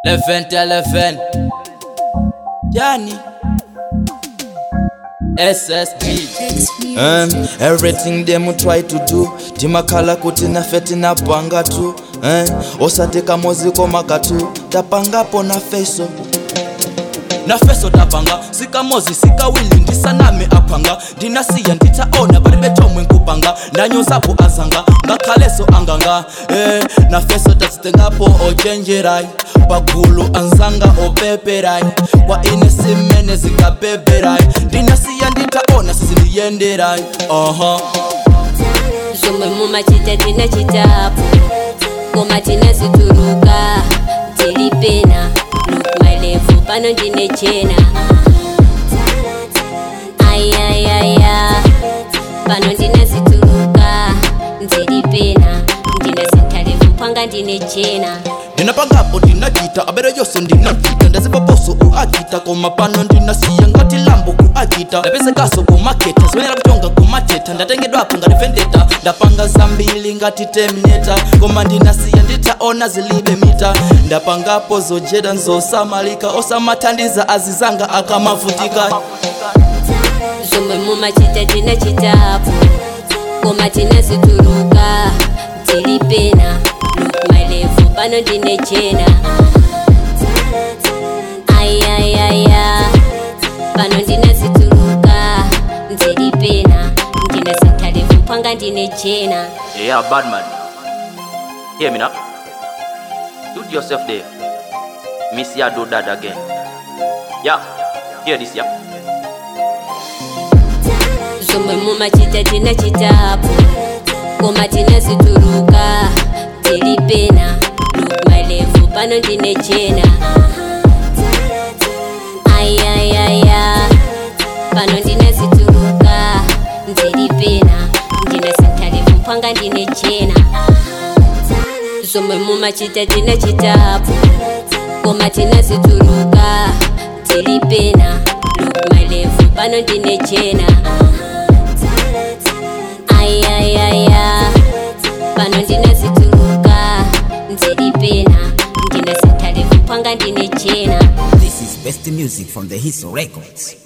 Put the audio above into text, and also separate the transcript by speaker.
Speaker 1: 11 to 11 Yani SSG um, everything them try to do timakhala kuti nafe tinapanga tu um, osateka moziko makatu tapangapo na feso nafeso tapanga sikamozi sikawili ndisaname aphanga ndinasiya nditaona palibe chomwe nkupanga ndanyozapo azanga ngakhaleso anganga eh, nafeso tazitengapo ochenjerai pagulu anzanga opeperai kwa ine simene zikapeperai ndinasiya nditaona sizindiyenderai aha
Speaker 2: zomwe mumachita tinachitapo koma tinazituluka tili pena look my level pano ndine chena ayayaya pano ndinazituluka ndili pena ndinazintalevu mpwanga ndine chena
Speaker 1: ndinapangapo ndinachita abere yonse ndinachita ndazipaposo uachita koma pano ndinasiya ngati lambo kuachita ndapezekaso kumaketa zimenera kutonga kumacheta ndatengedwapo ngati vendeta ndapanga zambili ngati terminata koma ndinasiya nditaona zilibe mita ndapangapo zojeda nzosamalika osamathandiza azizanga akamavutika
Speaker 2: zomwe mumachita tinachitapo koma tinazituluka tili pena look my level pano ndine chena ayayaya pano ndinazituluka ndili pena ndinazintalevu mpwanga ndine chena
Speaker 1: yeah bad man hear me now do yourself there miss ya do that again yeah hear this yeah
Speaker 2: zomwe mumachita tinachitapo koma tinazituluka tili pena look my level pano ndine chena ayayaya pano ndinazituluka ndili pena ndinazintalevu mpwanga ndine chena zomwe mumachita tinachitapo koma tinazituluka tili pena look my level pano ndine chena ayayaya pano ndinazituluka ndili pena ndinazintalevu mpwanga ndine chena
Speaker 3: This is best music from the Hiso Records.